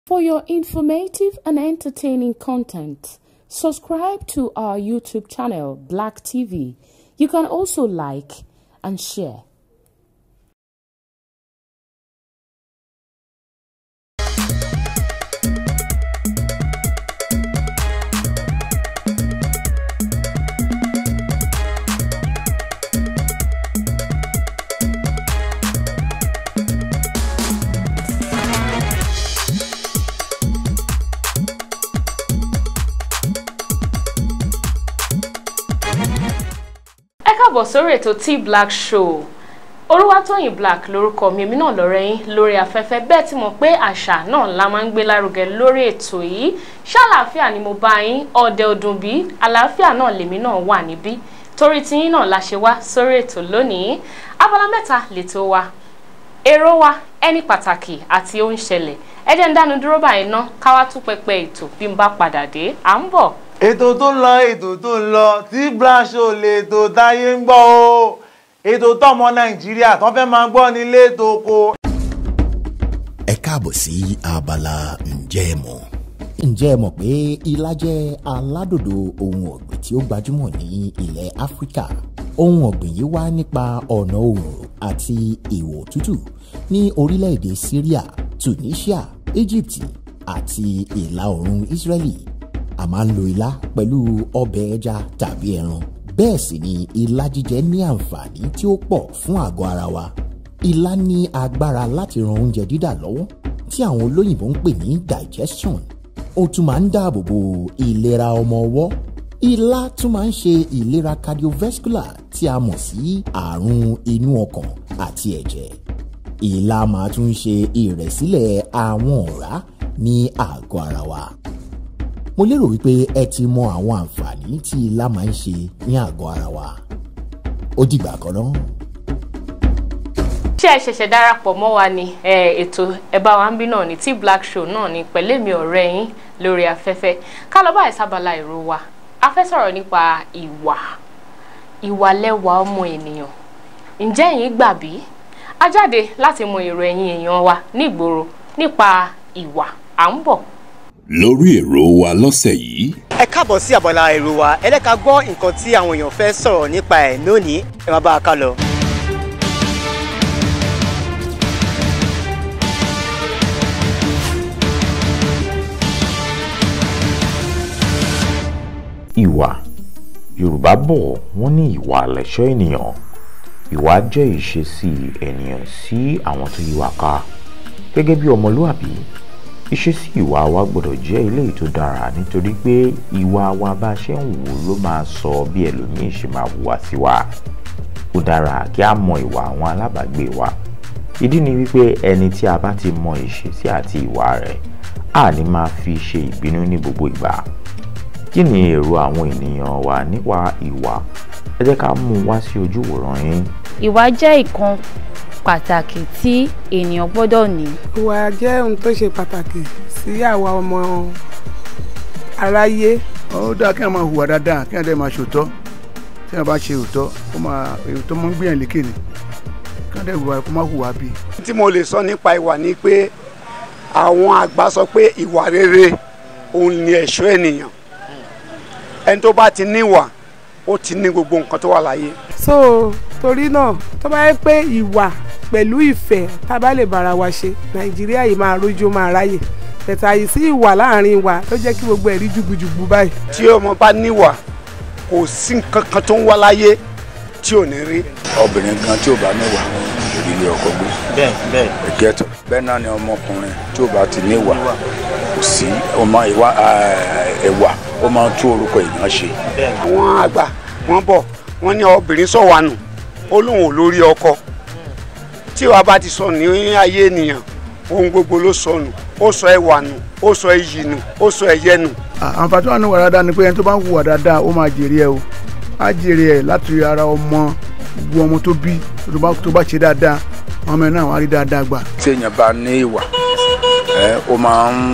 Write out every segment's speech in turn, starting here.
For your informative and entertaining content, subscribe to our YouTube channel, Black TV. You can also like and share. ẹ káàbọ̀ sórí ètò T Black Show Olúwatóyìn Black lórúkọ mi èmi náà lọ́rẹ́ yín lórí afẹ́fẹ́ bẹ́ẹ̀ tí mo pé àṣà náà la máa ń gbé lárugẹ lórí ètò yìí ṣàlàáfíà ni mo bá yín ọdẹ ọdún bí àlàáfíà náà lèmi náà wà níbí torí tiyín náà la ṣe wá sórí ètò lónìí abala mẹ́ta lètò wa èrò wa ẹni pàtàkì àti ó ń ṣẹlẹ̀ ẹ jẹ́ ń dánu dúró báyìí ná káwá tún pẹpẹ ètò bí n bá padà dé à ń bọ̀. ètò tó ń lọ ètò tó ń lọ T Black Show lè tó táyé ń gbọ́ o ètò tọmọ nàìjíríà tó fẹ́ máa gbọ́ nílé tó kó. ẹ káàbọ̀ sí abala ǹjẹ́ ẹ mọ̀. ǹjẹ́ ẹ mọ̀ pé ilá jẹ́ aládòdò ohun ọ̀gbìn tí ó gbajúmọ̀ ní ilẹ̀ áfíríkà ohun ọ̀gbìn yìí wá nípa ọ̀nà oòrùn àti ìwọ̀ òtútù ní orílẹ̀-èdè syria tunisia egypt àti ìlà oòrùn israeli a máa ń lo ilá pẹ̀lú ọbẹ̀ ẹja tàbí ẹran bẹ́ẹ̀ sì ni ilá jíjẹ ní àǹfààní tí ó pọ̀ fún àgọ́ ara wa ilá ní agbára láti ran oúnjẹ dídà lọ́wọ́ tí àwọn olóyìnbó ń pè ní digestion ó tún máa ń dáàbò bo ìlera ọmọ ọwọ́ ilá tún máa ń ṣe ìlera cardiovascular tí a mọ̀ sí àrùn inú ọkàn àti ẹ̀jẹ̀ ilá máa tún ṣe ìrẹ̀sílẹ̀ àwọn ọ̀rá ní àgọ́ ara wa mo lérò wípé ẹ ti mọ àwọn àǹfààní tí ilá máa ń ṣe ní àgọ́ ara wa ó dìgbà kan náà. ṣé ẹ ṣẹ̀ṣẹ̀ darapọ̀ mọ́ wa ni ẹ, ètò ẹ̀bá wa ń bí náà ní T Black Show náà ní pẹ̀lú èmi ọ̀rẹ́ yín lórí afẹ́fẹ́ ká lọ báyìí sábàlá èrò wa a fẹ́ sọ̀rọ̀ nípa ìwà ìwà lẹ́wà ọmọ ènìyàn ǹjẹ́ ẹ̀yin gbà bí a jáde láti mọ èrò ẹ̀yin èèyàn wa nígboro nípa ìwà à ń bọ̀. lórí èrò wa lọ́sẹ̀ yìí ẹ káàbọ̀ sí àbọ̀là èrò wa ẹ lẹ́ka gbọ́ nǹkan tí àwọn èèyàn fẹ́ sọ̀rọ̀ nípa ẹ̀ lónìí ẹ máa bá a ká lọ. ìwà yorùbá bọ̀ wọ́n ní ìwà lẹ̀ṣọ́ ènìyàn ìwà jẹ́ ìṣesí ènìyàn sí àwọn tó yí wa ká gẹ́gẹ́ bí ọmọlúàbí ìṣesí ìwà wa gbọ́dọ̀ jẹ́ eléyìí tó dára nítorí pé ìwà wa bá ṣe ń wò ló máa sọ bí ẹlòmíín ṣe máa hùwà sí wa ó dára kí a mọ ìwà àwọn alábàágbé wa ìdí ni wípé ẹni tí a bá ti mọ ìṣesí àti ìwà rẹ̀ a ní máa fi ṣe ìbínú ní gbogbo ìgbà kí ni èrò àwọn ènìyàn wa nípa ìwà ẹ jẹ́ ká mú un wá sí ojú wòran yín. ìwà jẹ́ ìkan pàtàkì tí ènìyàn gbọ́dọ̀ ní. ìwà jẹ́ ohun tó ṣe pàtàkì sí àwa ọmọ aráyé ó dáa kí wọn máa hùwà dáadáa kí wọn dẹ máa ṣòótọ́ tí wọn bá ṣe òótọ́ ó máa ètò máa ń gbìyànjú lékè ni kí wọn dẹ hùwà kó má hùwà bí. tí mo lè sọ nípa ìwà ni pé àwọn àgbà sọ pé ìwà rere òun ni ẹ̀ṣọ́ ènìyàn ẹni tó bá ti níwà ó ti ní gbogbo nǹkan tó wà láyé. so torí náà tó bá yẹ pé ìwà pẹ̀lú ìfẹ́ tá a bá lè bára wa ṣe nàìjíríà yìí máa rójú máa ráyè tẹ̀tà yìí sí ìwà láàrin wa ló jẹ́ kí gbogbo ẹ̀ rí jùgbùjùgbù báyìí. tí ọmọ bá níwà kò sí nǹkan kan tó ń wá láyé tí ò ní rí. obìnrin gan tí ò bá níwà ìdílé ọkọ gbé. bẹ́ẹ̀ bẹ́ẹ̀. ìkẹtọ bẹ́ẹ̀ náà ni ọmọkùnrin tí ò bá ti níwà kò sí ọmọ ìwà ẹwà ó máa ń tún orúkọ èèyàn ṣe. àwọn àgbà wọ́n bọ̀ wọ́n ní obìnrin sọ̀wánù ó lóun ò lórí ọkọ tí wàá bá ti sọ ní ayé ènìyàn ohun gbogbo ló sọnù ó sọ ẹwà nù ó sọ iyì nù ó sọ ẹyẹ nù. àǹfààní wà ní wà dáadáa ni pé ẹni tó bá ń hùwà dáadáa ó máa jèrè ẹ o á jèrè ẹ láti ara ọmọ gbogbo ọmọ tó bí tó bá ṣe dáadáa ọmọ ẹ náà wà á rí dáadáa gbà. tí èèyàn bá ní ìwà ẹ ó máa ń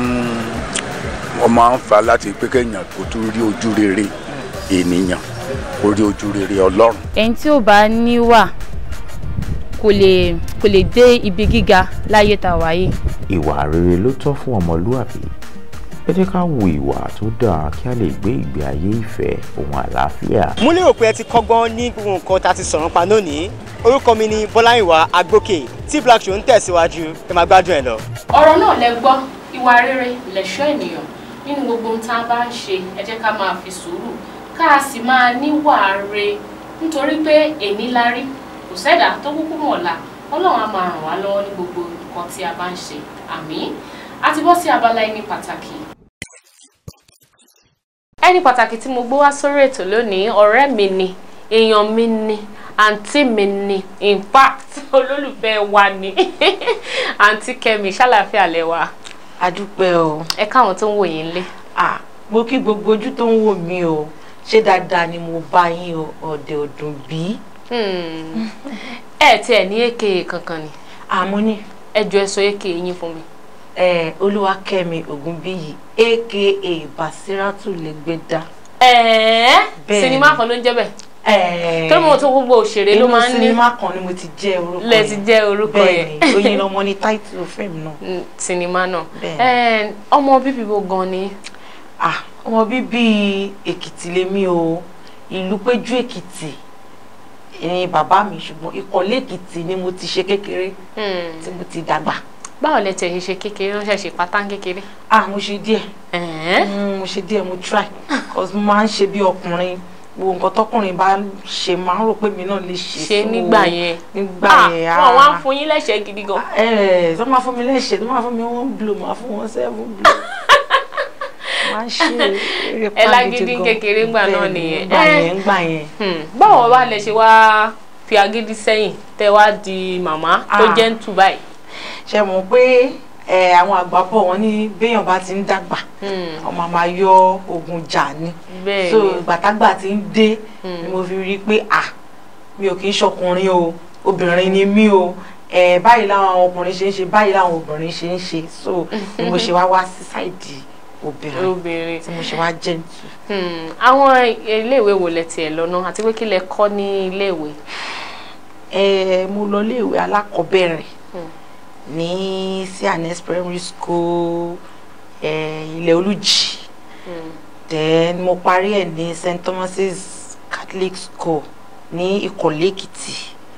ó máa ń fa láti pé kéèyàn kó tún rí ojú rere ènìyàn kó rí ojú rere ọlọ́run. ẹni tí ò bá níwà kò lè kò lè dé ibi gíga láyé tá a wà yìí. ìwà rere ló tọ́ fún ọmọlúwàbí ẹ jẹ́ ká wo ìwà tó dáa kí a lè gbé ìgbé ayé ìfẹ́ ohun àlàáfíà. mo lérò pé ẹ ti kọ́gbọ́n ní gbogbo nǹkan tá a ti sọ̀rọ̀ pa lónìí orúkọ mi ni bọ́láyìnwá agbókè tí black show ń tẹ̀síwájú ẹ máa gbádùn ẹ lọ. ọ̀rọ̀ náà lẹ gbọ́ ìwà rere lẹ̀ṣọ́ ènìyàn nínú gbogbo ohun tá a bá ń ṣe ẹ jẹ́ ká máa fi sùúrù ká a sì máa níwà re nítorí pé èní la rí kò sẹ́dá tó kúkú mọ̀ ọ̀la ọlọ́run á máa ràn wá lọ́wọ́ ní gbogbo nǹkan tí a bá ń ṣe àmín a ti bọ́ sí abala ẹni pàtàkì ẹni pàtàkì tí mo gbé wá sórí ètò lónìí ọ̀rẹ́ mi ni èèyàn mi ni àǹtí mi ni in fact olólùfẹ́ wa ni àǹtí kẹ́mi ṣàlàáfíà lẹ́wà. adúpẹ́ o. ẹ káwọn tó ń wò yín lé. ah mo kí gbogbo ojú tó ń wò mí o ṣé dáadáa ni mo bá yín o ọ̀dẹ̀ ọ̀dùn bí. ẹ tí ẹ ní èké kankan ni. àmọ́ ní. ẹ jọ ẹ sọ èké yín fún mi. ẹ olúwakẹ́mi ògúnbíyì aka basiratu lẹ́gbẹ̀dá. ẹ̀ẹ́ Bẹ́ẹ̀ni. sinimá kan ló ń jẹ́ bẹ́ẹ̀. ẹ̀ẹ́ tó mọ̀ tó gbogbo òṣèré ló máa ń ní. inú sinimá kan ni mo ti jẹ́ orúkọ lẹ ti jẹ́ orúkọ yẹn. bẹ́ẹ̀ni oyin lọmọ ní táìtù fíìmù náà. Mm, sinimá náà. Bẹ́ẹ̀ni. Ẹ, ọmọ bíbí bo gan ni. ah ọmọ bíbí èkìtì lèmi o ìlú péjú èkìtì ni bàbá mi ṣùgbọ́n ìkọ̀lé èkìtì ni mo ti ṣe kékeré tí mo ti dàgbà. báwo lẹ tẹ̀ ṣe ṣe kékeré ó ṣe ṣe pátá kékeré. ah mo ṣe díẹ̀ Mm, mo ṣe díẹ̀ mo try cause mo máa ń ṣe bí ọkùnrin gbogbo nǹkan tọkùnrin bá ṣe máa ń rò pé mi náà lè ṣe ṣe so, nígbà yẹn. nígbà Ah, yẹn wọn wá ń fún yín lẹ́sẹ̀ gidi gan. ẹ tó máa fún mi lẹ́sẹ̀ tó máa fún mi one blow máa fún wọn seven blow máa ń ṣe eré ẹ pàgìdì lágídí gan. kékeré ńgbà náà Bẹ́ẹ̀ni, nìyẹn. ńgbà Eh, yẹn ńgbà yẹn. hmm, báwo wá lẹ ṣe wá fi agídí sẹ́yìn tẹ wá di màmá tó Ah. jẹ́ ń tù báyìí. ṣe mọ̀ pé ẹ, àwọn àgbà bọ̀ wọ́n ní béèyàn bá ti ń dàgbà ọmọ máa yọ ogun jà ni Bẹ́ẹ̀ni. so ìgbàtàgbà ti ń dé ni mo fi rí i pé à mi ò kì í ṣọkùnrin o obìnrin ni mí o ẹ báyìí làwọn ọkùnrin ṣe ń ṣe báyìí làwọn obìnrin ṣe ń ṣe so ni mo ṣe wá wá sí sáìdì obìnrin obìnrin tí mo ṣe wá jẹ́ǹtù. Hmm, àwọn iléèwé wo lẹ tiẹ̀ lọ náà àti pé kí lẹ kọ́ ní iléèwé. ẹ mo lọ iléèwé alákọ̀ọ́bẹ̀rẹ̀ ní sianes primary school ẹ ilẹ̀ olùjì then mo parí ẹ̀ ní st thomas's catholic school ní ìkọ̀lé èkìtì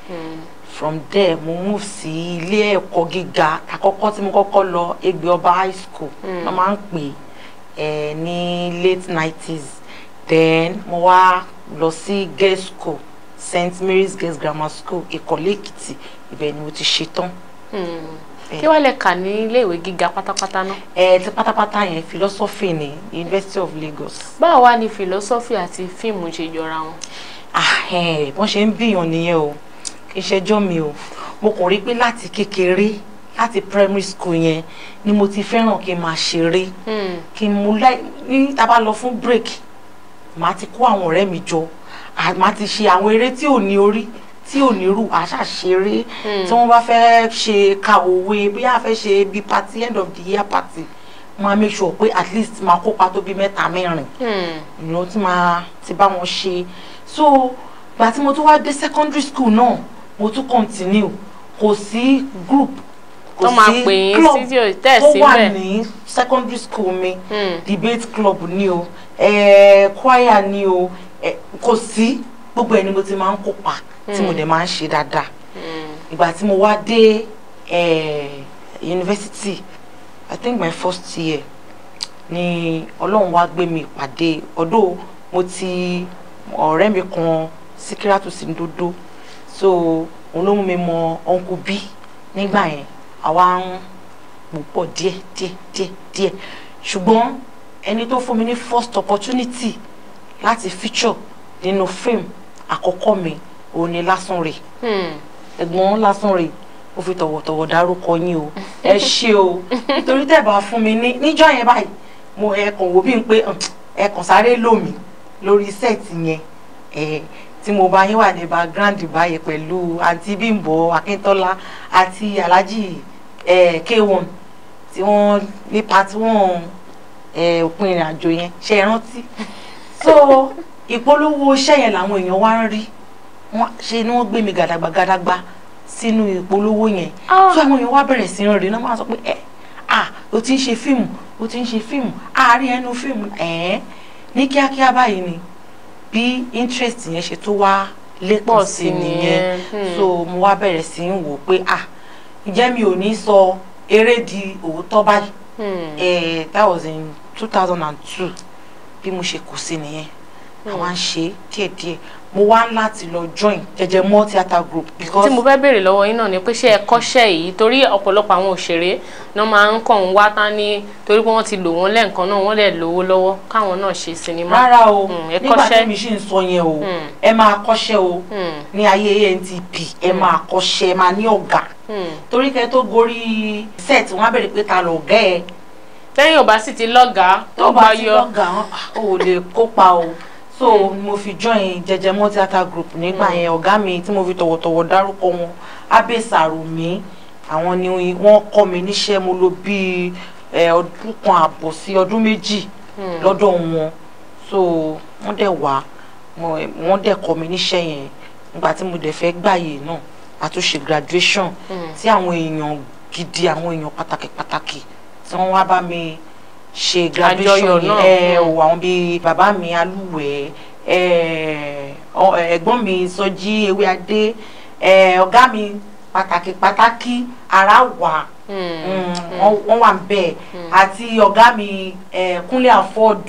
from there mo move sí ilé ẹ̀kọ́ gíga àkọ́kọ́ tí mo kọ́kọ́ lọ Egbe Ọba high school Mm. wọ́n máa ń pè é ní late nineties then mo wá lọ sí girls school st mary's girls grammar school ìkọ̀lé èkìtì ibẹ̀ ni mo ti ṣetán. kí wàá lẹ kà ní iléèwé gíga pátápátá náà. ẹ ti pátápátá yẹn philosophy ní university of lagos. báwo wá ní philosophy àti fíìmù ṣe jọra wọn. ah ẹ wọ́n ṣe ń bíyàn nìyẹn o kì í ṣẹjọ́ mi o mo kàn rí pé láti kékeré láti primary school yẹn ni mo ti fẹ́ràn kí n máa ṣeré kí n mú láì ní tá a bá lọ fún break màá ti kó àwọn ọ̀rẹ́ mi jọ à- màá ti ṣe àwọn eré tí ò ní orí tí ò ní rù àṣà ṣeré tí wọ́n bá fẹ́ ṣe ka òwe bí a fẹ́ ṣe bí party end of the year party máa make sure pé at least máa kópa tó bí mẹ́ta mẹ́rin ìran tí máa ti bá wọn ṣe so gbà tí mo tún wá dé secondary school náà mo tún continue kò sí group kò Tó máa sí pè yín club sí tí ò tẹ̀ tó wà síbẹ̀. ní secondary school mi debate club ni o eh, choir ni o eh, kò sí gbogbo ẹni mo ti máa ń kópa tí mo Mm. dẹ̀ máa ń ṣe dáadáa ìgbà tí mo wá dé eh, university i think my first year ni ọlọ́run wá gbé mi pàdé ọdún mo ti ọ̀rẹ́ mi kan síkírátù sí dodo so òun ló mú mi mọ uncle b nígbà yẹn àwa ń pò pọ̀ díẹ̀ díẹ̀ díẹ̀ díẹ̀ ṣùgbọ́n ẹni tó fún mi ní first opportunity láti feature nínú fíìmù àkọ́kọ́ mi òun ni Lásùnrè ẹ̀gbọ́n Lásùnrè ó fi tọ̀wọ̀tọ̀wọ̀ dárúkọ yín o ẹ ṣé o nítorí tẹ́ bá fún mi ní níjọ́ yẹn báyìí mo ẹkàn wò bí n pé "Hmm, ẹkàn sáré lò mí lórí sẹ́ẹ̀tì yẹn ẹ tí mo bá yín wà ní background báyìí pẹ̀lú àǹtí Bímbọ́ Akíntọ́lá àti Alhaji ẹ K1 tí wọ́n ní part one ẹ òpin ìrìn àjò yẹn ṣe é rántí so ìpolówó iṣẹ́ yẹn làwọn èèyàn wá ń rí wọ́n ṣe ni wọ́n gbé mi gàdàgbà gàdàgbà sínú ìpolówó yẹn so àwọn èèyàn wá bẹ̀rẹ̀ sí rìn náà máa sọ pé ẹ ah o ti ń ṣe fíìmù o ti ń ṣe fíìmù àárín ẹnu fíìmù ẹ̀ẹ́n ní kíákíá báyìí ni bí interest yẹn ṣe tó wá lépọ̀ sí nìyẹn so mo wá bẹ̀rẹ̀ sí ń wò pé ah ǹjẹ́ mi ò ní sọ eré di òótọ́ báyìí eh, that was in two thousand and two bí mo ṣe kù sí nìyẹn àwa ń ṣe díẹ̀díẹ̀ mo wá láti lọ join jẹjẹ mọ́ theatre group because tí mo fẹ́ béèrè lọ́wọ́ yín náà ni pé ṣé ẹ kọ́ṣẹ́ yìí torí ọ̀pọ̀lọpọ̀ àwọn òṣèré náà máa ń kàn ń wá tán ní torí pé wọ́n ti lò wọ́n lẹ́ẹ̀kan náà wọ́n lè lówó lọ́wọ́ káwọn náà ṣe sinimá. rárá o Mm, ẹ nígbà kọ́ṣẹ́ tí mi ṣì ń sọ yẹn o ẹ máa kọ́ṣẹ́ o ní ayé antp ẹ máa kọ́ṣẹ́ ẹ máa ní ọ̀gá torí kẹ́ tó gorí set wọ́n á bẹ̀rẹ̀ pé ta ló gẹ́ ẹ lẹ́yìn ò bá sì ti lọ́gàá tó bá ti lọ́gà wọn ò lè kópa o so mo fi join jẹjẹmọ theatre group nígbà yẹn ọ̀gá mi tí mo fi tọ̀wọ̀tọ̀wọ̀ dárúkọ wọn Abbey Sarumi àwọn ni wọ́n kọ́ mi níṣẹ́ mo lò bíi ẹ, ọdún kan àbọ̀ sí ọdún méjì lọ́dọ̀ wọn so wọ́n dẹ̀ wá mo- wọ́n dẹ̀ kọ́ mi níṣẹ́ yẹn nígbà tí mo dẹ̀ fẹ́ gbàyè náà a tún ṣe graduation tí àwọn èèyàn gidi àwọn èèyàn pàtàkì pàtàkì tí wọ́n wá bá mi ṣe graduation Àjọyọ̀ yẹn náà, ẹ mm. o àwọn bíi bàbá mi alúwẹ̀ ẹ ọ- ẹ̀gbọ́n mi sọjí ewé adé ẹ ọ̀gá mi pàtàkì pàtàkì ara wà mm, wọ́n- wọ́n wà bẹ́ẹ̀ àti ọ̀gá mi ẹ kúnlé afford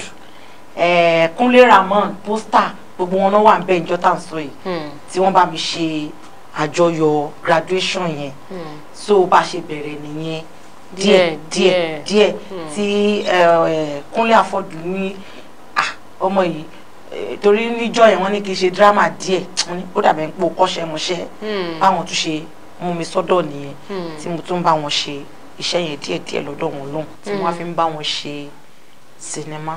ẹ kúnlé ramon pósítà gbogbo wọn náà wà bẹ́ẹ̀ ìjọ tá à ń sọ yìí tí wọ́n bá mi ṣe àjọyọ̀ graduation yẹn so bá a ṣe bẹ̀rẹ̀ nìyẹn díẹ̀ díẹ̀ díẹ̀. díẹ̀ tí ẹ, ẹ, kúnlé àfọ̀dù ní ah, ọmọ yìí eh, torí níjọ́ yẹn wọ́n ní kí n ṣe dírámà díẹ̀ wọ́n ní ó dàbẹ̀ ń pò kọ́ṣẹ́mọṣẹ́ báwọn tún ṣe mú mi sọ́dọ̀ nìyẹn tí mo tún bá wọn ṣe iṣẹ́ yẹn díẹ̀ díẹ̀ lọ́dọ̀ wọn lóhùn tí wọ́n á fi ń bá wọn ṣe sinimá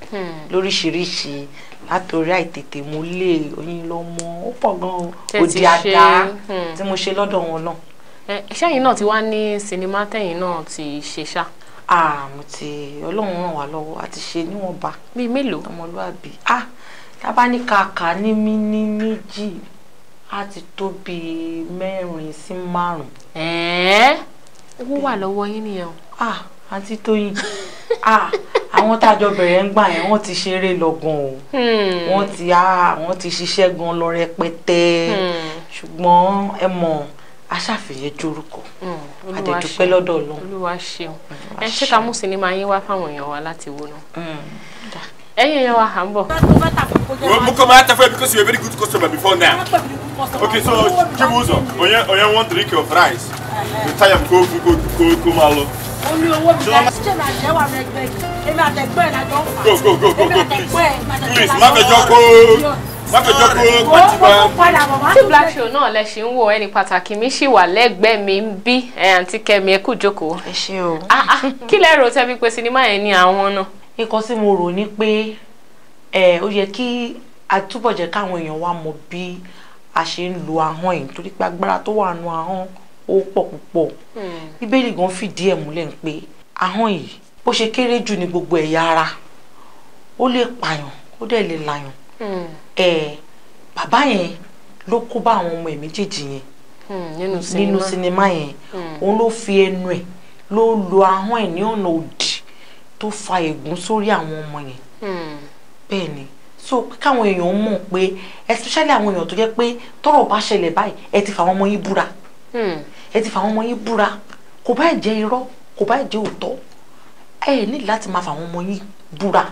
lóríṣiríṣi látòrí àìtètè mo lé oyin lọ́mọ ó pọ̀ gan o Tẹ́ ti òdì àdá ṣe, tí mo ṣe lọ́dọ̀ wọn náà. Ẹ, ṣẹ́yìn náà ti wá ní sinimá tẹ̀yìn náà ti ṣe ṣá. ah mo ti ọlọ́run ràn wá lọ́wọ́ àti ṣe níwọ̀nba. bíi mélòó. ọmọlúwàbí ah tábà ní kàkà ní mí ní méjì á ti tó bíi mẹ́rin sí márùn. ẹ̀ẹ́ owó wà lọ́wọ́ yín nìyẹn o. ah àǹtí tóyìn ah àwọn tá a jọ bẹ̀rẹ̀ ń gbà yẹn wọ́n ti ṣeré lọ gan o wọ́n ti ah wọ́n ti ṣiṣẹ́ gan lọ rẹpẹtẹ ṣùgbọ́n ẹ mọ̀ aṣàfihàn jorúkọ àdẹ̀dúpẹ́ lọ́dọ̀ ọlọ́run. olúwa ṣeun ẹ ṣé ká mú sinimá yín wá fáwọn èèyàn wa láti wo náà. ẹ̀yin èèyàn wa à ń bọ̀. Well, Mukoma Atafe, because you're a very good customer before now. Okay, so Chibuzo, onye onye one drink of rice. The time go go go go malo. ó ní owó mi bẹ́ẹ̀ ṣé màá jẹ́ wà rẹ̀ gbẹ́ èmi àtẹ̀gbẹ́ ẹ̀ lájọ ń fà. Go go go go èmi go àtẹ̀gbẹ́ please. ẹ̀ Please, má fẹjọ́ kó má fẹjọ́ kó pàtìmá. tí black show náà lẹ ṣe ń wò ẹni pàtàkì mi ṣì wà lẹ́gbẹ̀ẹ́ mi ń bí ẹ àǹtí kẹmi ẹ kú jókòó. ẹ ṣé o. kí lẹ rò tẹ́ fi pé sinimá yẹn ní àwọn náà. nǹkan tí mo rò ní pé ẹ ó yẹ kí a túbọ̀ jẹ́ káwọn èèyàn wa mọ bí a ṣe ń lo ahọ́n yìí torí pé agbára tó wà nù ahọ́n ó pọ̀ púpọ̀ bíbélì gan fìdí ẹ̀ múlẹ̀ ń pé ahọ́n yìí bó ṣe kéré jù ní gbogbo ẹ̀yà ara ó lè pààyàn ó dẹ̀ lè làyàn ẹ bàbá yẹn ló kó bá àwọn ọmọ ẹ̀ méjèèjì yẹn nínú nínú sinimá yẹn òun ló fi ẹnu ẹ̀ ló lo ahọ́n ẹ̀ ní ọ̀nà òdì tó fa ègún sórí àwọn ọmọ yẹn bẹ́ẹ̀ ni so pé káwọn èèyàn mọ̀ pé especially àwọn èèyàn tó jẹ́ pé tọ́rọ̀ bá ṣẹlẹ̀ báyìí ẹ ti fà àwọn ọmọ yín búra ẹ ti fà àwọn ọmọ yín búra kò bá jẹ́ irọ́ kò bá jẹ́ òótọ́ ẹ ní láti máa fà àwọn ọmọ yín búra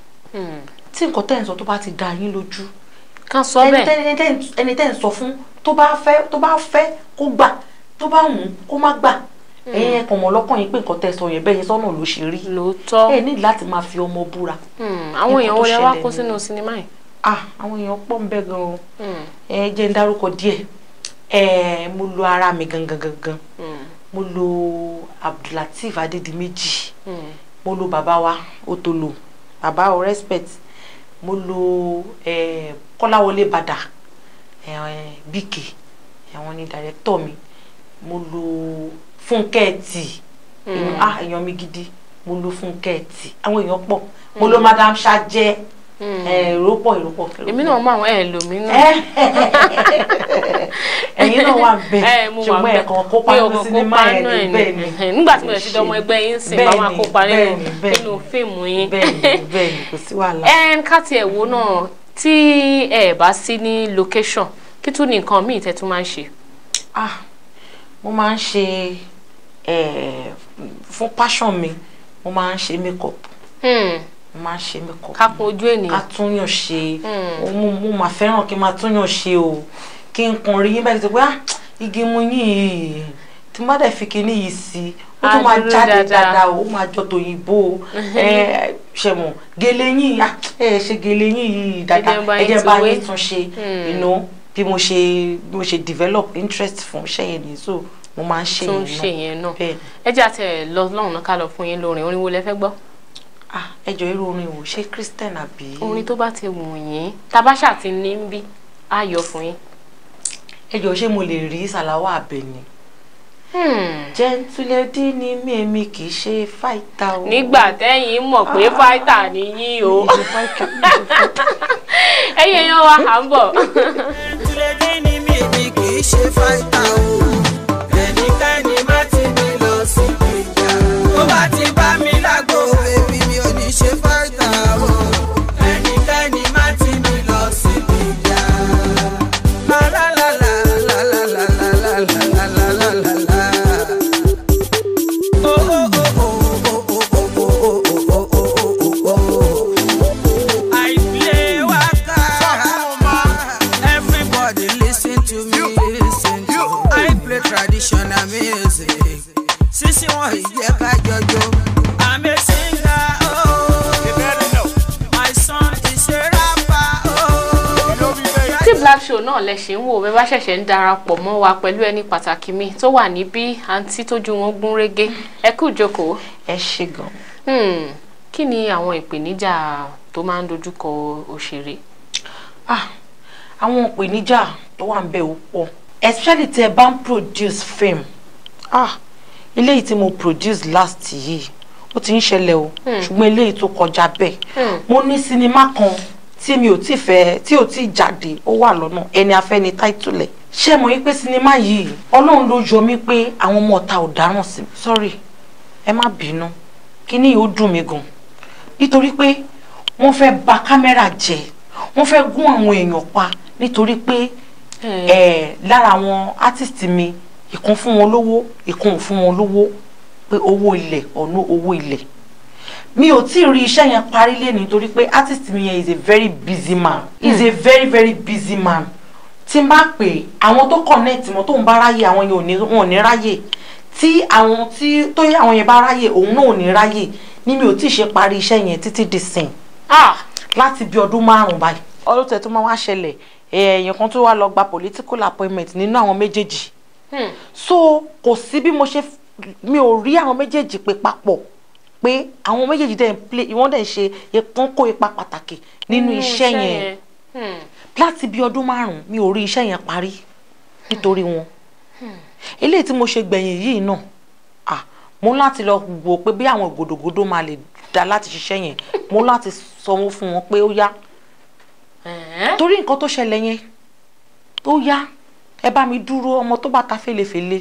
tí nǹkan tẹ́ ẹ̀ ń sọ tó bá ti da yín lójú kan sọ ẹni bẹ́ẹ̀. tẹ́- ẹni tẹ́ ń- ẹni tẹ́ ń sọ fún tó bá fẹ́ tó bá fẹ́ kó gbà tó bá wù ú kó má gbà ẹ̀yin ẹ̀ kàn mọ́ lọ́kàn yín pé nǹkan tẹ́ ẹ sọ yẹn bẹ́ẹ̀ yẹn sọ́nà ló ṣe rí lóòótọ́ ẹ ní láti máa fi ọmọ búra àwọn èèyàn Nǹkan tó wọlé wá ṣẹlẹ̀ kó nìyẹn. sínú sinimá yìí. ah àwọn èèyàn pọ̀ ń bẹ gan o ẹ jẹ́ ń dárúkọ díẹ̀ ẹ mo lo ara mi gangan gangan mo lo abdulateef adédìméjì mo lo bàbá wa otolo bàbá o respect mo lo ẹ kọ́láwọlé bàdà ẹ bíkè àwọn ni dàrẹ́tọ̀ mi mo lo fúnkẹ́ tì Mm. ah èèyàn mi gidi mo lo fúnkẹ́ tì àwọn èèyàn pọ̀ mo lo madam ṣájẹ́ èrò pọ̀ èrò pọ̀. èmi náà mọ àwọn ẹ̀ lò mí náà. ẹ̀yin náà wà bẹ́ẹ̀ ẹ mo wà ṣùgbọ́n bẹ́ẹ̀ ẹ̀kan kópa mi ò ní kàn sinimá kópa yẹn náà ni ẹ̀ bẹ́ẹ̀ ni ni nígbà tí mo lè ti dọmọ ẹgbẹ́ yín sìn bá máa kópa nínú bẹ́ẹ̀ni, bẹ́ẹ̀ni. nínú fíìmù yín. bẹ́ẹ̀ni bẹ́ẹ̀ni kò sí wàhálà. ẹn ká tiẹ̀ wo náà tí ẹ bá sí ní location kí tún ní nǹkan míì tẹ́ tún máa ń ṣe. ah mo máa ń ṣe eh, fún passion mi mo máa ń ṣe makeup mo máa ń ṣe makeup ká kun ojú ènìyàn. ká túnyàn ṣe mo mo máa fẹ́ràn kí n máa túnyàn ṣe o kí n kàn rí yín báyìí tó pé ah igi mu yín yìí tí má dẹ̀ fi kinní yìí sí ó tún Á máa dúró jáde dáadáa. dáadáa o ó máa jọ tòyìnbó ẹ ṣẹ̀mọ̀ gèlè yín ah, ẹ ṣe gèlè yín yìí dáadáa Ẹ jẹ́ bá ẹ yín jẹ́ bá tún wé. yín tún ṣe Hmm. you know bí mo ṣe bí mo ṣe develop interest fún iṣẹ́ yẹn ni so mo máa ń ṣe tún yẹn ṣe yẹn náà bẹ́ẹ̀ ẹ jẹ́ àti ẹ̀ lọ lọ́run náà ká lọ fún yín lórin orin wo lẹ fẹ́ gbọ́. ah ẹ jọ irú orin wo ṣé christian àbí. orin tó bá ti wù yín tabasha ti ní ń bí á yọ fún yín. ẹ jọ ṣé mo lè rí sàláwà àbẹ̀ni. jẹ́ntúlẹ́dí ni mí èmi kì í ṣe fáìtà o. nígbà tẹ́yìn mọ̀ pé fáìtà ni yín o ẹ̀yin èèyàn wa à ń bọ̀. Jẹ́ntúlẹ́dí ni mí èmi kì í ṣe fáìtà o. Ẹnikẹ́ni má ti mi lọ sí ìjà. Tó bá ti bá mi lágbo, èmi mi ò ní ṣe fáìtà o. Ẹnikẹ́ni má ti mi lọ sí ìjà. La la la la la la la la la la la la la la. Oh oh oh oh oh oh oh oh oh oh oh oh. I play waka. Everybody listen to me, listen to me. I play traditional music. Sisi wọn ìjẹ́ ká jọjọ. I'm a singer, oh. My son is a rapper, oh. tí black show náà lẹ ṣe ń wò bẹ́ẹ̀ bá ṣẹ̀ṣẹ̀ ń darapọ̀ mọ́ wa pẹ̀lú ẹni pàtàkì mi tó wà níbí àǹtí tójú wọn gún régé ẹ kú ìjókòó. ẹ ṣe gan. Hmm, kí ni àwọn ìpèníjà tó máa ń dojúkọ òṣèré. ah àwọn ìpèníjà tó wà ń bẹ ò pọ̀ especially tí ẹ bá ń produce film ah eléyìí tí mo produce last yìí ó ti ń ṣẹlẹ̀ o ṣùgbọ́n eléyìí tó kọjá bẹ́ẹ̀ mo ní sinimá kan tí mi ò tí fẹ́ tí ò tí jáde ó wà lọ́nà ẹni afẹ́ ni táìtùlẹ̀ ṣé mo yí pé sinimá yìí ọlọ́run ló yọ mí pé àwọn ọmọ ọ̀tá ò dáràn sí mi sorry ẹ má bínú kíní yìí ó dùn mí gan nítorí pé wọ́n fẹ́ bà kámẹ́rà jẹ́ wọ́n fẹ́ gún àwọn èèyàn pa nítorí pé ẹ̀ lára àwọn artist mi ìkan fún wọn lówó ìkan ò fún wọn lówó pé owó ilẹ̀ ọ̀nà owó ilẹ̀ mi ò tí ì rí iṣẹ́ yẹn parí lé nítorí pé artist mi yẹn is a very busy man he is a very very busy man tí n bá pè àwọn tó connect mọ́ tó ń bá ráyè àwọn yẹn ò ní wọn ò ní ráyè tí àwọn tí tó yẹ àwọn yẹn bá ráyè òun náà ò ní ráyè ní mi ò tí ì ṣe parí iṣẹ́ yẹn títí di sìn láti bí ọdún márùn-ún báyìí ọdún tẹ̀ tó máa wá ṣẹlẹ̀ èèyàn kan tó wá lọ gba political appointment nínú àwọn méjèèjì so kò sí bí mo ṣe mi ò rí àwọn méjèèjì pé papọ̀ pé àwọn méjèèjì dẹ̀ ń play wọ́n dẹ̀ ń ṣe wọ́n kó ipa pàtàkì nínú iṣẹ́ yẹn láti bí ọdún márùn-ún mi ò rí iṣẹ́ yẹn parí nítorí wọn eléyìí tí mo ṣe gbẹ̀yìn yìí náà ah mo láti lọ wò pé bí àwọn gòdògòdò máa lè dá láti ṣiṣẹ́ yẹn mo láti sanwó fún wọn pé ó yá torí nǹkan tó ṣẹlẹ̀ yẹn ó yá ẹ bá mi dúró ọmọ tó bá ta fèlèfèlè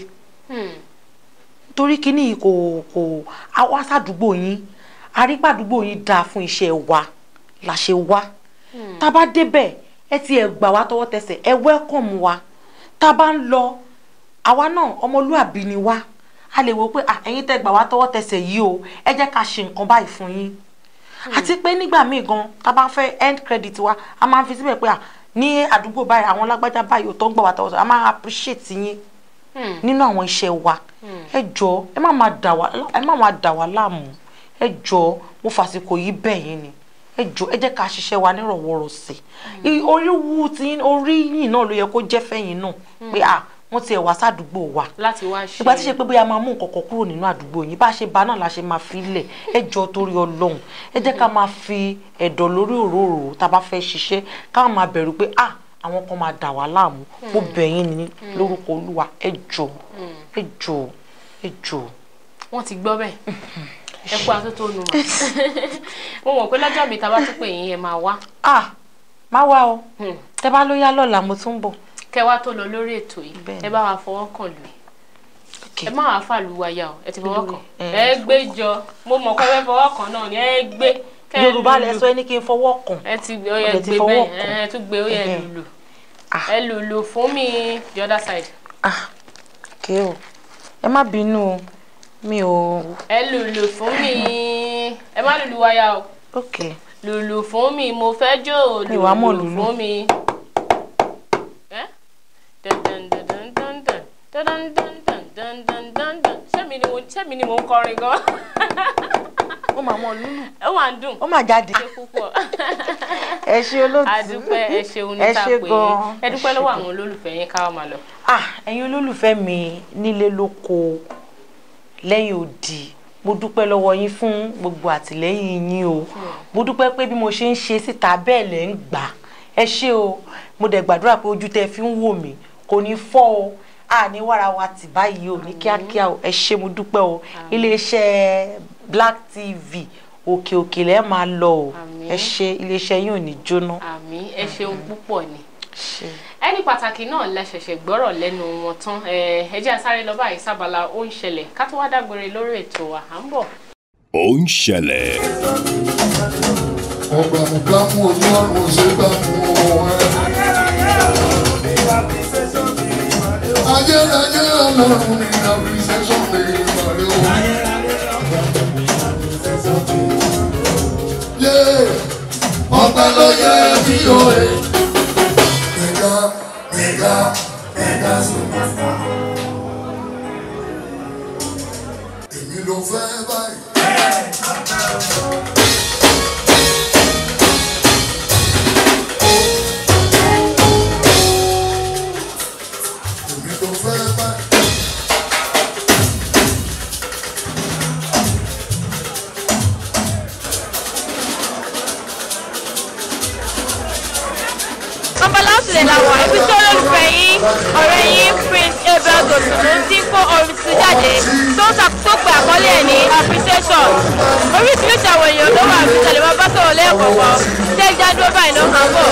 torí kíní yìí kò kò wá sádùúgbò yín arígbàdúgbò yín dáa fún iṣẹ́ wa la ṣe wá tá a bá débẹ̀ ẹ ti ẹ̀ gbà wá tọwọ́ tẹsẹ̀ ẹ wẹ́kọ̀mù wa tá a bá ń lọ àwa náà ọmọlúàbí ni wá a lè wò pé ẹ̀yin tẹ́ gbà wá tọwọ́ tẹsẹ̀ yìí o ẹ jẹ́ ká ṣe nǹkan báyìí fún yín àti pé nígbà míì gan tá a bá fẹ́ end credit wa a máa ń fi síbẹ̀ pé ní àdúgbò báyìí àwọn lágbájá báyìí ò tó ń gbà wá tọwọ́ tẹsẹ̀ a máa appreciate yín nínú àwọn iṣẹ́ wa ẹ jọ ẹ má máa dà wá ẹ má máa dà wá láàmú ẹ jọ mo fàsìkò yìí bẹ̀ yín ni ẹ jọ ẹ jẹ́ ká ṣiṣẹ́ wa nírọ̀wọ́rọ̀sẹ̀ orí wú ti orí yìí náà ló yẹ kó jẹ́ fẹ́yìn náà pé à wọ́n ti ẹ̀ wá sádùúgbò wa láti wá ṣe ìgbà tí ṣe pé bóyá máa mú nǹkan kan kúrò nínú àdúgbò yín bá a ṣe bá náà la ṣe máa fi lẹ̀ ẹ jọ torí ọlọ́run ẹ jẹ́ ká máa fi ẹ̀dọ̀ lórí òróró tá a bá fẹ́ ṣiṣẹ́ ká máa bẹ̀rù pé à àwọn kan máa dà wá láàmú mo bẹ̀ yín ní lórúkọ olúwa ẹ jọ ẹ jọ ẹ jọ. wọ́n ti gbọ́ bẹ́ẹ̀ ẹ kú atótónu mà mo mọ̀ pé lọ́jọ́ mi ta bá tún pè yín ẹ máa wá. ah má wá o tẹ bá ló yá lọ́la mo tún bọ̀. kẹ wá tó lọ lórí ètò yìí ẹ bá wa fọwọ́ kàn lù ẹ má wàá fàlù wáyà o ẹ ti fọwọ́ kàn ẹ gbé jọ mo mọ̀ pé ẹ fọwọ́ kàn náà ni ẹ gbé. kẹ́ ẹ yorùbá lẹ lùlù. sọ ẹ ní kí n fọwọ́ kàn. ẹ ti ó Mo yẹ dẹ̀ ti gbé fọwọ́ bẹ́ẹ̀ kàn. ẹ tún gbé ó yẹ Ẹhẹ́. lùlù ẹ lùlù fún mi the other side. kí o ẹ má bínú o mi ò. ẹ lùlù fún mi ẹ má lùlù wáyà o. ok lùlù fún mi mo fẹ́ jó Mi wàá mọ̀ lùlù lùlù. fún mi. Ẹ́? Dun dun dun dun dun dun. Dun dun dun dun dun dun dun dun. Ṣé mi ni mo ṣé mi ni mo ń kọrin gan? ó máa mọ lúlù. ó máa ń dùn. ó máa jáde. ṣe púpọ̀. ẹ ṣe olóòtú. àdúpẹ́ ẹ ṣeun ní Ẹ ta ṣé pé gan-an. ẹ dúpẹ́ lọ́wọ́ àwọn olólùfẹ́ yín ká wá máa lọ. ah ẹ̀yin olólùfẹ́ mi nílé lóko lẹ́yìn odi mo dúpẹ́ lọ́wọ́ yín fún gbogbo àtìlẹ́yìn yín o mo dúpẹ́ pé bí mo ṣe ń ṣe síta bẹ́ẹ̀ lẹ́ ń gbà ẹ ṣé o mo dẹ̀ gbàdúrà pé ojú tẹ́ fi ń wò mí kò ní fọ́ o àní wàrà wa tì báyìí o ní kíákíá o ẹ ṣé mo dúpẹ́ o iléeṣẹ́ Black TV òkè òkè lẹ́ẹ̀ máa lọ o ẹ ṣé iléeṣẹ́ yín ò ní jóná. àmì ẹ ṣeun púpọ̀ ni. ẹni pàtàkì náà lẹ ṣẹ̀ṣẹ̀ gbọ́rọ̀ lẹ́nu wọn tán ẹ ẹ jẹ́ a sáré lọ báyìí sábàlá ó ń ṣẹlẹ̀ ká tó wá dágbére lórí ètò wa à ń bọ̀. ó ń ṣẹlẹ̀ ọgbà mùgbàmù ọlọ́run ṣe gbà mú ẹ. ayérayé ọlọ́run ní appreciation lè parí o. yé ọpẹ́ ló yẹ bí o ẹ. mẹga mẹga mẹga superstar. èmi ló fẹ́ báyìí. èmi ló fẹ́ báyìí. Ọbaláṣẹ làwọn ibi tí olólùfẹ́ yín ọ̀rẹ́ yín Prince Abel Gòsùnú ti ń kó orin tuntun jáde tó ń sàkóso àkọlé ẹ̀ ní appreciation. Oríṣiríṣi àwọn èèyàn ló wà àbí tẹ̀lé máa bá sọ̀rọ̀ lẹ́ẹ̀kọ̀ọ̀kan ṣé ìjà dúró báyìí ló máa ń bọ̀.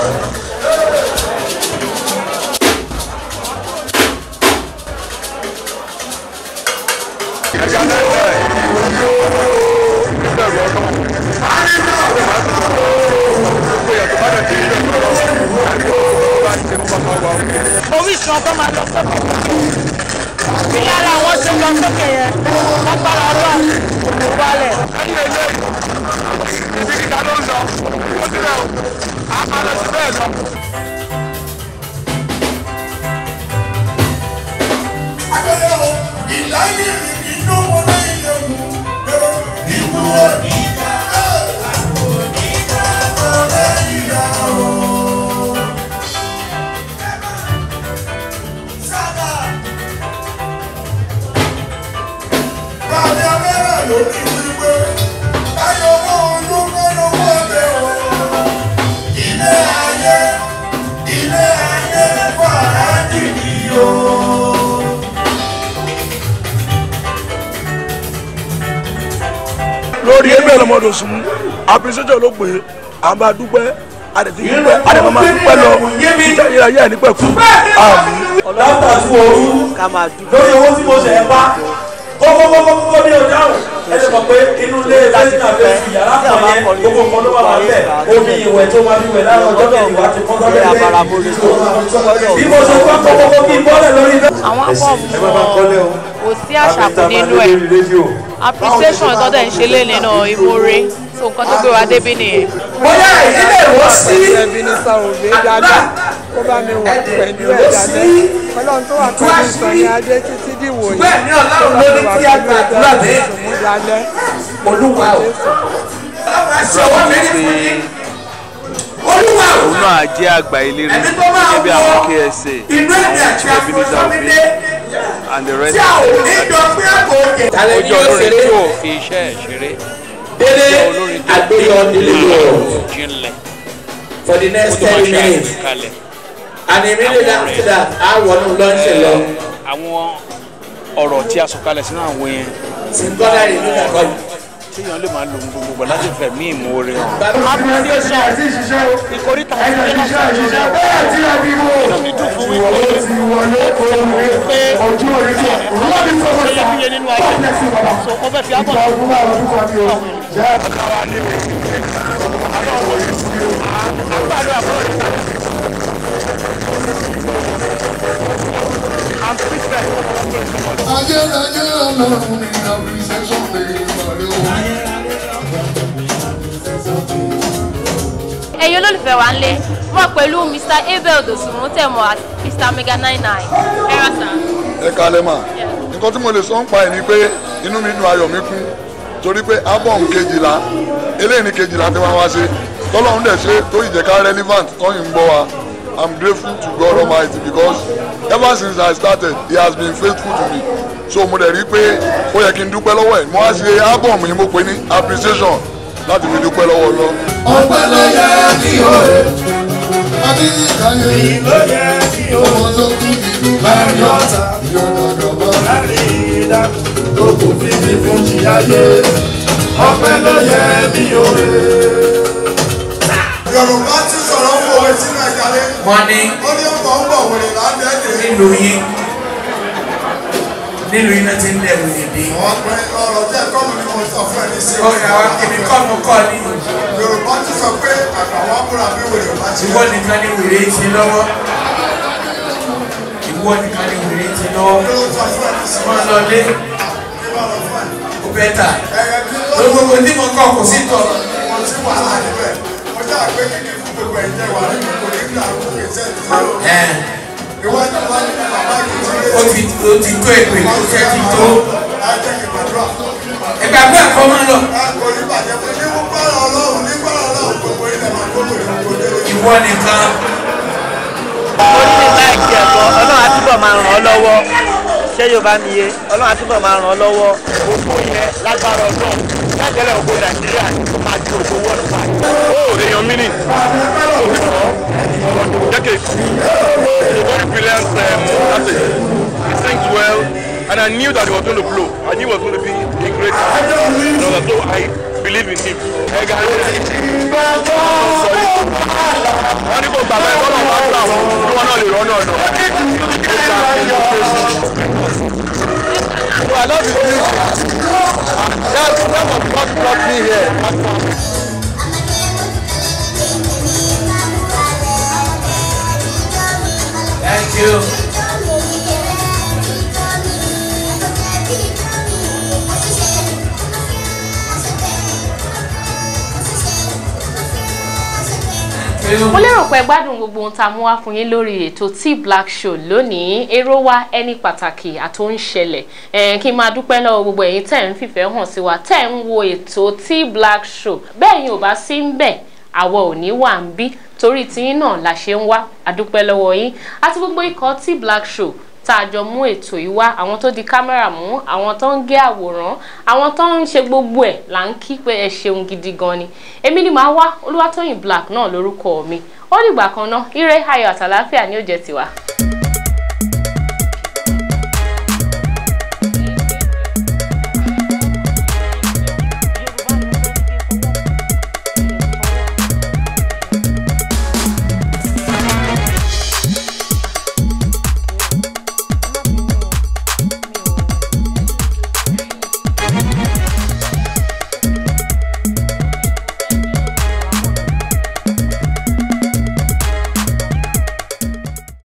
orísun ọkọ máa lọ sókè bí lára àwọn ṣe lọ sókè yẹn lágbára ọlọ́run kò ní wálẹ̀. ibi kíkà ló ń lọ ó ti rẹ̀ o a máa lọ sí bẹ́ẹ̀ lọ. agbẹ́lẹ́ o ìláyé inú wọn lẹ́yìn lẹ́nu ìlú òní ìjà òní ìjà ọ̀rẹ́ ìyá o. sábà bàbá abẹ́rẹ́ ló ní wípé báyọ̀ owó olúkọ́ lówó ọbẹ̀ o. ilé ayé ilé ayé fàájì ni o. lórí ẹgbẹ́ ọlọ́mọdé sùn appreciation ló pè é à ń bá dúpẹ́ àdètí dúpẹ́ àdèmọ́ máa dúpẹ́ lọ ìjà ìyá ìyá nípẹ́ kú àmì. látà tí mo rú lórí owó tí mo ṣe ẹ bá kókókókókó ní ọjà rò ẹ lè mọ̀ pé inú ilé lẹ́sìn àbẹ́ fi yàrá kan yẹn gbogbo nǹkan ló máa wà bẹ́ẹ̀ omi ìwẹ̀ tó máa fi wẹ̀ láàárọ̀ ọjọ́ kejì wá ti kọ́ sọ́dọ̀ lẹ́yìn bí mo ṣe gbọ́ kókókó kí n bọ́lẹ̀ lórí iná. àwọn akọ́ọ̀mù kò sí àṣàkù nínú ẹ̀ appreciation tọ́dẹ̀ ń ṣe lé nínú ìmoore so nǹkan tó gbé wa débí nìyẹn. bóyá ìdílé wọ́n sí ẹbí ní sàròbé dáadáa kó bá mi wà pẹ̀lú ẹ̀ dáadáa ọlọ́run tó wà pẹ̀lú ìsọ̀ní adé títí dìwò yìí Bẹ́ẹ̀ ni Ọlọ́run ló ní kí a gbàdúrà dé. lálẹ́ olúwa o ṣe ọwọ́ mi ní fún yín olúwa o òun náà jẹ́ àgbà eléré gẹ́gẹ́ bí àwọn KSA inú ẹ̀mí àti àwọn Ebenezer Obey and the rest tí a ò ní jọ pé àpò òkè. ó jẹ́ olórin tí ò fi iṣẹ́ ẹ̀ ṣeré délé àgbéyọ nílé yóò jinlẹ̀ for the next ó tó máa ten ṣe minutes àgbékalẹ̀ and immediately after that a wọnú lọ́ńṣẹ̀ lọ. àwọn ọ̀rọ̀ tí a sọ kalẹ̀ sínú àwọn yẹn Symbolic nínú ẹ̀kọ́ yìí. téèyàn lè máa lo ohun gbogbo láti fẹ̀mí ìmoore hàn. appreciation ìkórìtà ìfẹ́ inú mi dùn fún wípé pé ojú orí tí ẹ̀ ṣe yẹ kúyẹ nínú ayé so wọ́n fẹ́ fi ábọ̀ Ayérayé ọlọ́run ní appreciation day ìmọ̀lẹ́ o. ẹ̀yin olólùfẹ́ wa ń lé mọ̀ pẹ̀lú mr abel dosùnmù tẹ̀mọ̀ àti mr mega nine nine ẹ̀rọ sà. ẹ kalẹ̀ mà nǹkan tí mo lè sọ ń pa ẹ̀ ni pé inú mi dùn ayọ̀ mi kún torí pé album kejìlá eléyìí ní kejìlá tí wọ́n wá ṣe tọ́lọ́run dẹ̀ ṣe tó ìjẹ́ká relevant tọ́yìn ń gbọ́ wa i'm grateful to god almighty because ever since i started he has been faithful to me so mo dẹ̀ rí i pé ó yẹ kí n dúpẹ́ lọ́wọ́ ẹ̀ mo wá ṣe album yìí mo pè ní appreciation láti fi dúpẹ́ lọ́wọ́ lọ. ọpẹ́ ló yẹ kí o rè adéyíkáyé ló yẹ kí o ọmọ tó kú ìlú láàrin ọ̀tá ìyọ̀dọ̀dọ̀bọ̀ láàrin ìdá tó kò fi ní fún ṣíyáyé ọpẹ́ ló yẹ kí o rè. yorùbá ti sọ̀rọ̀ fún òwe sínú ẹ̀kálẹ̀. wọ́n ní ó ní ọkọ̀ ń bọ̀ wèrè lábẹ́ẹ̀dẹ̀. nílùú yín nílùú yín náà ti ń dẹ̀rù ìdí. ọ̀pẹ ọ̀rọ̀ jẹ́ kọ́mù ni mo sọ fún ẹ ní sí. ọ̀rọ̀ àwọn kìnnì kọ́mù kọ́ ni. yorùbá ti sọ pé àgbàwọ̀ abúlà bí wèrè bá ti. ìwọ nìkan ni wèrè ti lọ́wọ́ ìwọ nìkan ni wèrè ti lọ́wọ́ máa lọ lé kó bẹ́ẹ̀ tà gbogbo tí mo kọ́ kò sí tọ̀. mo ti wàhálà níbẹ̀ mo jẹ́ àgbẹ̀ kíkì fún gbogbo ẹ̀jẹ̀ wà nínú kò ní gbà kó kè sẹ́ ti lọ. ìwádìí wá ní bàbá yìí ti rẹ̀. ó ti ó ti tó èpè tó jẹ́ ti tó. ajẹ́ kí gbàdúrà. ìgbàgbọ́ ẹ̀kọ́ máa lọ. kò ní bàjẹ́ pé ní wọ́n gbọ́dọ̀ ọlọ́run ní gbọ́dọ̀ ọlọ́run gbogbo ilẹ̀ máa gbogbo ìlú délé. ìwọ nìkan. ó ní láìkí ẹ̀kọ́ ọlọ́run á túbọ̀ máa ràn ọ́ lọ́wọ́ ṣé yorùbá mi yé ọlọ́run á túbọ̀ máa ràn ọ́ lọ́wọ́ gbogbo yẹn lágbára ọlọ́run lágbára ògbó nàìjíríà tó máa di ògbó wọ́n pa. ó èèyàn mi ni decades he's a very brilliant um, artist he sings well and I knew that he was going to blow I knew he was going to be a great artist you know, so I believe in him. wọ́n ní kò gbàgbé bọ́lá wọn gbà wọ́n kí wọ́n náà lè rọ́nà ọ̀nà. So I love his music. That's that's what God brought me here. Thank you. mo lérò pé gbádùn gbogbo ohun tá a mú wá fún yín lórí ètò T Black Show lónìí èrò wa ẹni pàtàkì àtó ń ṣẹlẹ̀ ẹ̀ kí n máa dúpẹ́ lọ́wọ́ gbogbo ẹ̀yin tẹ̀ ń fìfẹ́ hàn sí wa tẹ̀ ń wo ètò T Black Show bẹ́ẹ̀ yín ò bá sí ń bẹ̀ àwọ̀ ò ní wà ń bí torí tiyín náà la ṣe ń wá àdúpẹ́ lọ́wọ́ yín àti gbogbo ikọ̀ T Black Show tá a jọ mú ètò yìí wá àwọn tó di kámẹ́rà mú àwọn tó ń gé àwòrán àwọn tó ń ṣe gbogbo ẹ̀ là ń kí pé ẹ ṣeun gidi gan ni èmi ni màá wá Olúwatóyìn Black náà lórúkọ mi ó dìgbà kan náà ire ayọ̀ àtàláfíà ni ó jẹ́ tiwa.